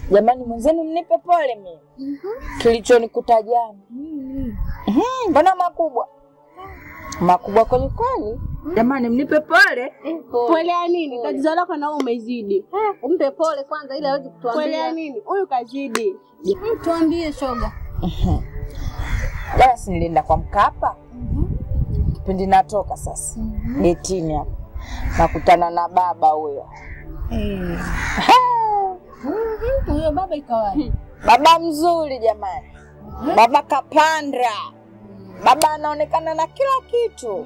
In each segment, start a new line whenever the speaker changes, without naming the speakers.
Jamani mwenzenu, mnipe pole mimi kilichonikuta jana. Mhm, Mbona makubwa makubwa kweli kweli. Jamani, mnipe pole.
Pole ya nini? Tatizo lako na wewe umezidi.
Umpe pole kwanza ili aweze
Pole ya
kutuambia.
nini? Huyu kazidi.
Mm, Tuambie shoga.
Jana si nilienda kwa Mkapa kipindi natoka sasa getini hapo, nakutana na baba huyo
Huyo baba ikawaje?
baba mzuri jamani, baba kapanda, baba anaonekana na kila kitu.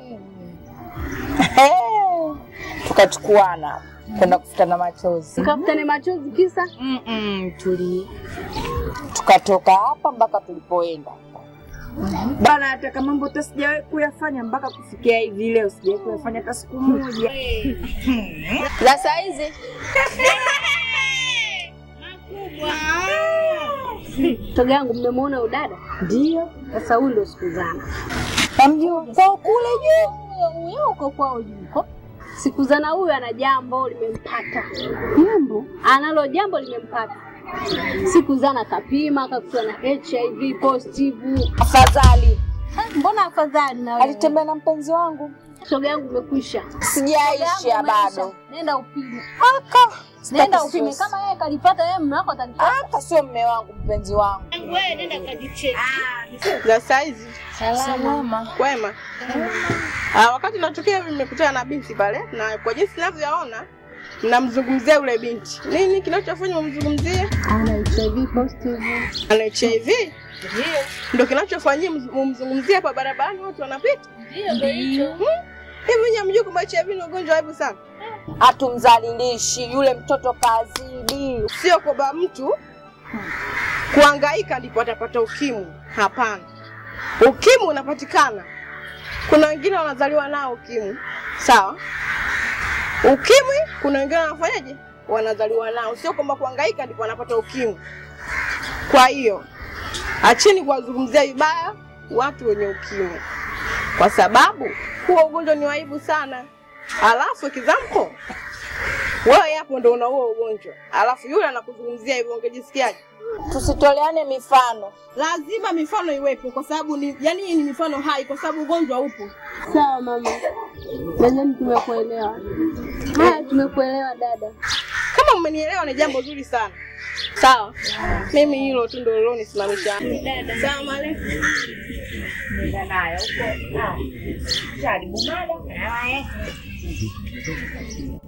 Tukachukuana kwenda kufutana machozi
Ukafutane machozi kisa
Mm-mm, tuli tukatoka hapa mpaka tulipoenda bana. Hata mambo hata sijawahi kuyafanya mpaka kufikia hivi leo, sijawahi kuyafanya hata siku moja.
Za saa hizi
shoga yangu, mmemwona udada?
Ndio
Sasa huyu ndio sikuzana.
namjua kwa kule juu.
Huyo uko kwao yuko sikuzana. Huyu ana jambo limempata, jambo analo jambo limempata. Sikuzana kapima akakuta na HIV positive.
Afadhali
Mbona afadhali na wewe?
alitembea na mpenzi wangu,
Shoga yangu umekwisha.
sijaisha bado.
nenda upime.
Aka
Nenda
sitaki
upime
stress.
kama yeye kalipata yeye mume wako atalipata.
Aka sio mme wangu, mpenzi wangu.
za saizi
Salama.
kwema. Ah, wakati natokea hivi nimekutana na binti pale, na kwa jinsi ninavyoona mnamzungumzia yule binti. Nini kinachofanya mumzungumzie?
Ana HIV positive.
Ana HIV? Ndio kinachofanyia mz- mumzungumzie hapa barabarani watu wanapita?
Ndio hicho.
Hivi nyinyi hamjui kwamba HIV ni ugonjwa wa aibu sana?
Hatumzalilishi yule mtoto, kazidi.
Sio kwamba mtu kuhangaika ndipo atapata ukimwi. Hapana, ukimwi unapatikana. Kuna wengine wanazaliwa nao ukimwi, sawa. Ukimwi kuna wengine wanafanyaje, wanazaliwa nao, sio kwamba kuhangaika ndipo wanapata ukimwi. Kwa hiyo acheni kuwazungumzia vibaya watu wenye ukimwi, kwa sababu huo ugonjwa ni waibu sana. Alafu kizamko wewe hapo ndo una huo ugonjwa, alafu yule anakuzungumzia hivyo, ungejisikiaje?
Tusitoleane mifano.
Lazima mifano iwepo, kwa sababu ni yani, hii ni mifano hai, kwa sababu ugonjwa upo.
Sawa mama, nadhani tumekuelewa. Haya, tumekuelewa dada.
Kama mmenielewa ni jambo zuri sana. Sawa, mimi hilo tu ndo lilonisimamisha. Sawa male.
Nenda nayo huko. Jaribu mada.